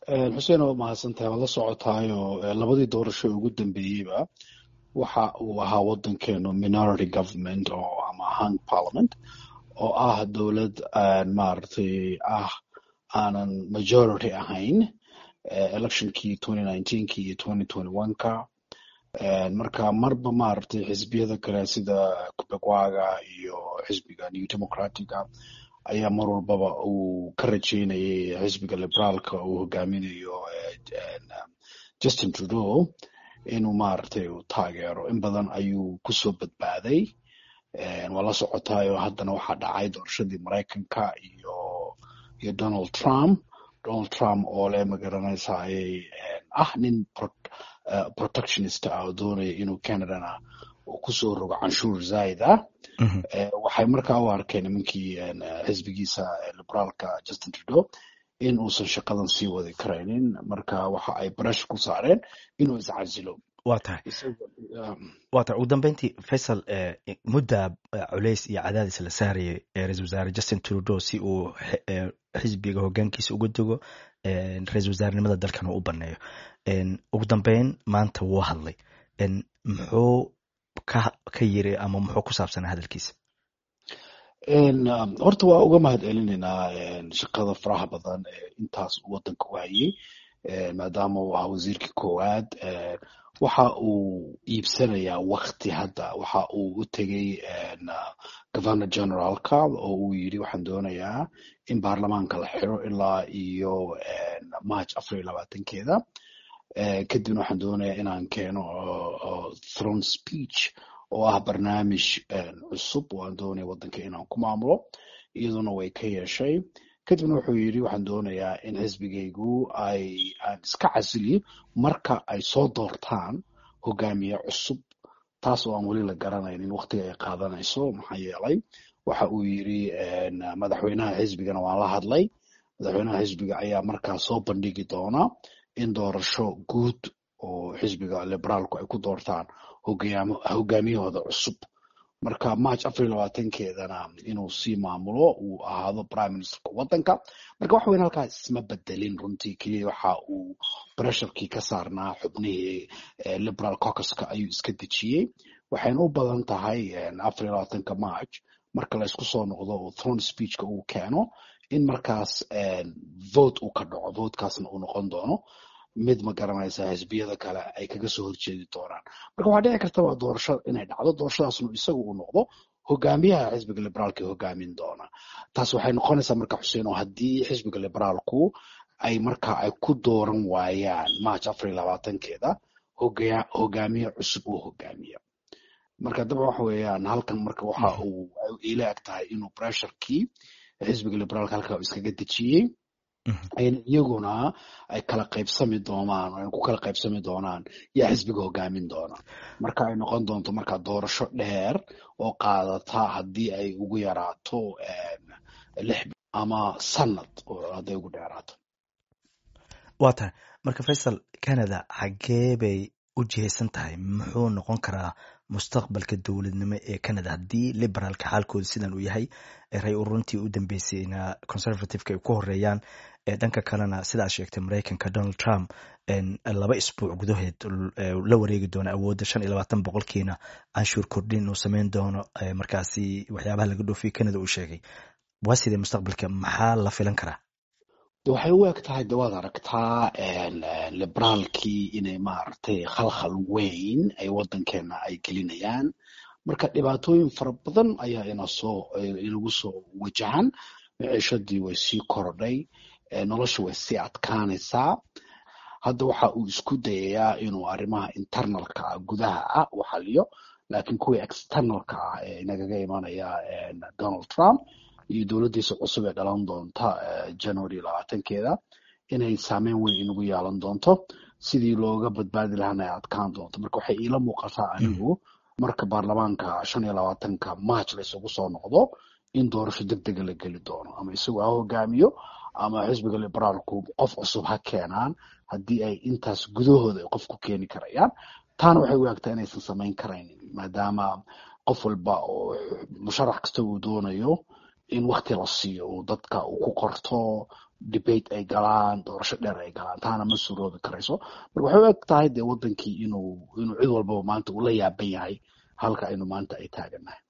xuseen waa mahadsantahay waad la socotaayo labadii doorasho ugu dambeeyeyba waxa uu ahaa wadankeenu minority government oo ama hung parliament oo ah dowlad maaragtay ah aanan majority ahayn electionkii twenty nineteenki iyo twenty twenty one-ka marka marba maaragtay xisbiyada kale sida kubegwaga iyo xisbiga new democratica ayaa mar walbaba uu ka rajeynayay xisbiga liberaalka uu hogaaminayo justin trudeau inuu maaragtay uu taageero in badan ayuu kusoo badbaaday waa la socotaayo haddana waxaa dhacay doorashadii maraykanka iyo iyo donald trump donald trump oo le magaranaysaayay ah nin protectionist ah oo doonaya inuu canadana uu kusoo rogo canshuur zaid ah waxay markaa u arkeen nimankii xisbigiisa liberaalka justin trudeau in uusan shaqadan sii wadi karaynin marka waxa ay barash ku saareen inuu iscasilo wa tahay wa tahay ugu dambeyntii faysal mudda culeys iyo cadaadis la saarayay ra-isul wasaare justin trudeau si uu xisbiga hogaankiisa uga dego ra-isul wasaarenimada dalkana u baneeyo ugu dambeyn maanta wuu hadlay muxuu ka ka yiri ama muxuu ku saabsanaa hadalkiisa horta waa uga mahad celinaynaa shaqada faraha badan ee intaas wadanka u hayay maadaama uu ahaa wasiirkii koowaad waxa uu iibsanayaa wakti hadda waxa uu u tegey governor generalka oo uu yidhi waxaan doonayaa in baarlamaanka la xiro ilaa iyo march afar iyo labaatankeeda kadibna waxaan doonayaa inaan keeno throne speech oo ah barnaamij cusub oo aan doonaya waddanka inaan ku maamulo iyaduna way ka yeeshay kadibna wuxuu yidhi waxaan doonayaa in xisbigaygu ay aan iska casiliyo marka ay soo doortaan hogaamiye cusub taas oo aan weli la garanaynin waktiga ay qaadanayso maxaa yeelay waxa uu yidhi madaxweynaha xisbigana waan la hadlay madaxweynaha xisbiga ayaa markaa soo bandhigi doona in doorasho guud oo xisbiga liberaalku ay ku doortaan hogaamiyahooda cusub marka march afar iyo labaatankeedana inuu sii maamulo uu ahaado prime ministerka waddanka marka wax weyn halkaas isma bedelin runtii keliya waxa uu bresharkii ka saarnaa xubnihii liberal cocuska ayuu iska dejiyey waxayna u badan tahay afar iyo labaatanka march marka la isku soo noqdo oo throne speechka uu keeno in markaas vote uu ka dhaco votekaasna uu noqon doono mid ma garanaysa xisbiyada kale ay kaga soo horjeedi doonaan marka waxaa dhici karta waa doorasho inay dhacdo doorashadaasnu isagu uu noqdo hogaamiyaha xisbiga liberaalka hogaamin doona taas waxay noqonaysaa marka xuseen oo haddii xisbiga liberaalku ay marka ay ku dooran waayaan march afar iyo labaatankeeda hogaamiye cusub oo hogaamiya marka dabcan waxa weeyaan halkan marka waxa uu ila eg tahay inuu bresharkii xisbiga liberaalka halka iskaga dejiyey iyaguna ay kala qaybsami doonaan ay ku kala qaybsami doonaan yaa xisbiga hogaamin doona marka ay noqon doonto marka doorasho dheer oo qaadata haddii ay ugu yaraato lix ama sanad hadday ugu dheeraato waa tahay marka faysal canada xaggee bay u jihaysan tahay muxuu noqon karaa mustaqbalka dowladnimo ee canada haddii liberaalka xaalkooda sidan uu yahay ray uruntii u dambeysayna conservativeka ay ku horeeyaan dhanka kalena sidaad sheegtay maraykanka donald trump laba isbuuc gudaheed la wareegi doono awoodda shan iyo labaatan boqolkiina canshuur kordhin uu sameyn doono markaasi waxyaabaha laga dhoofiya canada uu sheegay waa sidee mustaqbalka maxaa la filan karaa waxay u eg tahay de waad aragtaa liberaalkii inay maaragtay khalkhal weyn ay waddankeena ay gelinayaan marka dhibaatooyin fara badan ayaa inasoo inagu soo wajahan maciishadii way sii korodhay nolosha way sii adkaanaysaa hadda waxa uu isku dayayaa inuu arrimaha internalka ah gudaha ah u xaliyo laakiin kuwii externalka ah ee inagaga imanaya donald trump iyo dowladdiisa cusub ee dhalan doonta january labaatankeeda inay saameyn weyn inagu yeelan doonto sidii looga badbaadi lahana ay adkaan doonto marka waxay iila muuqataa anigu marka baarlamaanka shan iyo labaatanka march la isugu soo noqdo in doorasho deg dega la geli doono ama isagu ha hogaamiyo ama xisbiga liberaalku qof cusub ha keenaan haddii ay intaas gudahooda ay qof ku keeni karayaan taana waxay u egtaa inaysan samayn karaynin maadaama qof walba oo musharax kasta uu doonayo in wakti la siiyo uu dadka uu ku qorto debate ay galaan doorasho dheer ay galaan taana ma suroobi karayso marka waxay u eg tahay dee wadankii inuu inuu cid walbaba maanta uu la yaaban yahay halka aynu maanta ay taagannahay